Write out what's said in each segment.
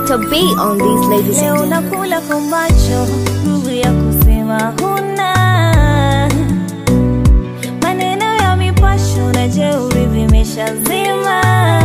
Dr. B on these ladies Leo and gentlemen. nakula kwa macho, nguvu ya kusema huna. Maneno ya mipasho na jeuri vimeshazima.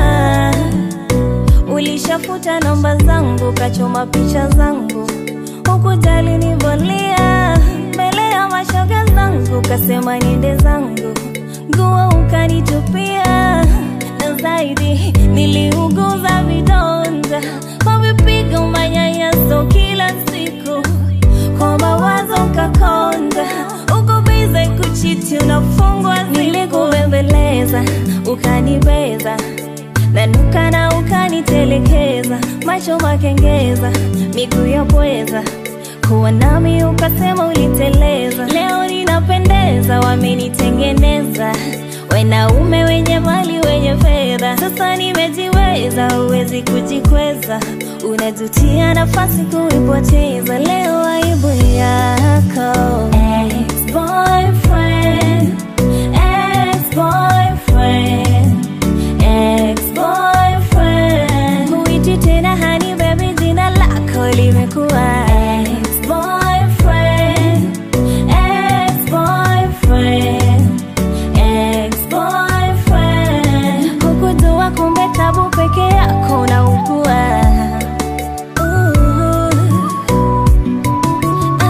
Ulishafuta namba zangu, kachoma picha zangu, hukujali nivolia mbele ya mashoga zangu, kasema niende zangu, nguo ukanitupia, na zaidi niliuguza vidonda kwa vipigo, manyanyaso kila siku, kwa mawazo kakonda, uko bize kuchiti, unafungwa, nilikubembeleza ukanibeza nanuka na ukanitelekeza, macho makengeza, miguu ya pweza, kuwa nami ukasema uliteleza. Leo ninapendeza, wamenitengeneza wanaume wenye mali wenye fedha. Sasa nimejiweza, huwezi kujikweza, unajutia nafasi kuipoteza. Leo aibu yako ex-boyfriend, ex-boyfriend ex-boyfriend Huiti tena hani baby jina lako limekuwa ex-boyfriend ex-boyfriend ex-boyfriend Hukujua kumbe tabu peke yako unaugua Ooh.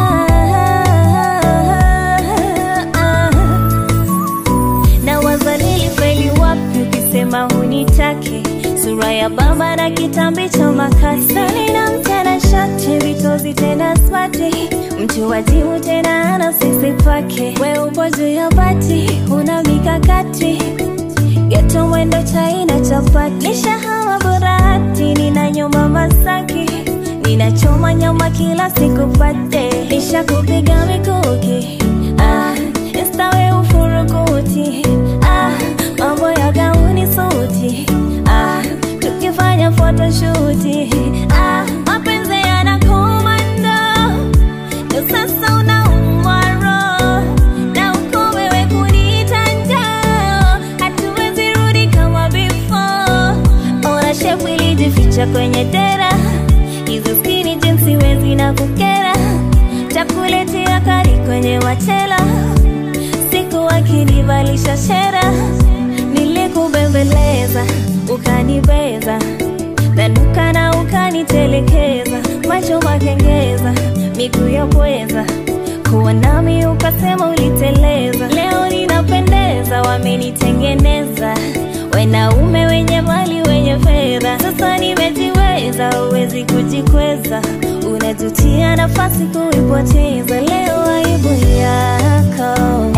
Ah, ah, ah na wazalili feli wapi ukisema hunitake sura ya baba na kitambi cha makasi na mtana shati vitozi tena smati mtu wajibu tena ana sisi pake we upo juu ya bati una mikakati geto mwendo chaina chapati nishahama burahati nina nyuma masaki ninachoma nyama kila siku pate nishakupiga mikuki ah, instawe ufurukuti ah, mambo ya gauni suti ah, tukifanya photoshuti ah, mapenzi yanakomando ndo sasa unaumwa roho na uko wewe kuniita njaa hatuwezi rudi kama before ona shepu ilijificha kwenye dera hizo skini jinsi wezi na kukera takuletea kari kwenye machela siku wakinivalisha shera nilikubembeleza ukanibeza nanuka na ukanitelekeza macho makengeza miguu ya pweza kuwa nami ukasema uliteleza leo ninapendeza wamenitengeneza wanaume wenye mali wenye fedha sasa nimejiweza huwezi kujikweza unajutia nafasi kuipoteza leo aibu yako